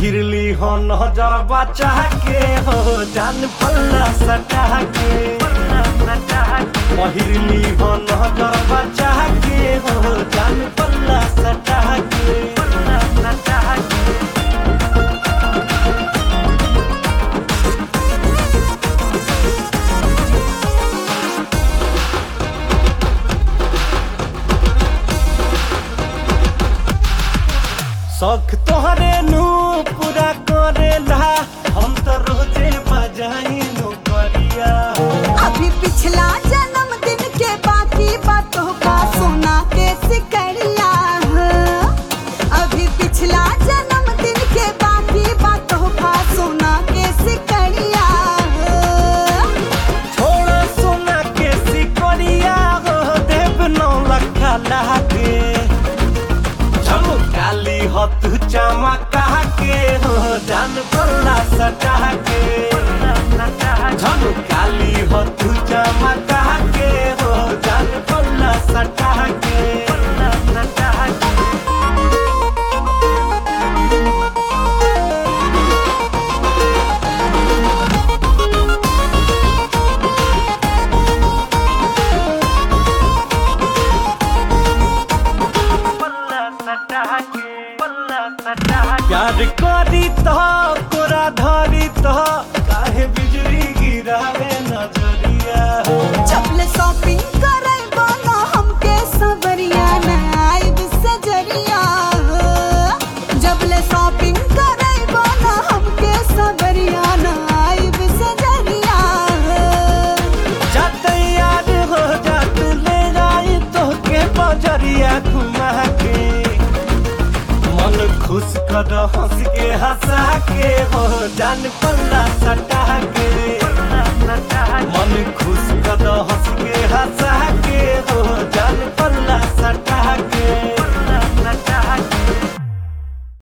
पहिरली हो नजर बचा के हो जान पल्ला सटा के पहिरली हो नजर बचा के हो जान पल्ला सटा के शौक तोहरे नु पूरा करेला हम तो रोजे बजाई नु करिया अभी पिछला जन्मदिन के बाकी बातों का सोना के सिकरिया अभी पिछला जन्मदिन के बाकी बातों का सोना के सिकरिया छोड़ा सोना के सिकरिया हो देव नौ लखा लागे काली हो तू चमका के हो जान पल्ला सटा के झनु काली हो तू चमका के हो जान पल्ला सटा के प्यार करी तो तोरा धरी तो काहे बिजली गिरावे नजरिया चपल शॉपिंग करे बोलो हमके सबरिया नाइब सजरिया जबले शॉपिंग करे बोलो हमके सबरिया नाइब सजरिया जा तैयार हो जा तू ले जाई तो के बजरिया घुमा के मन खुश कर हंस के हंसा के हो जान पल्ला सटा के मन खुश कर हंस के हंसा के हो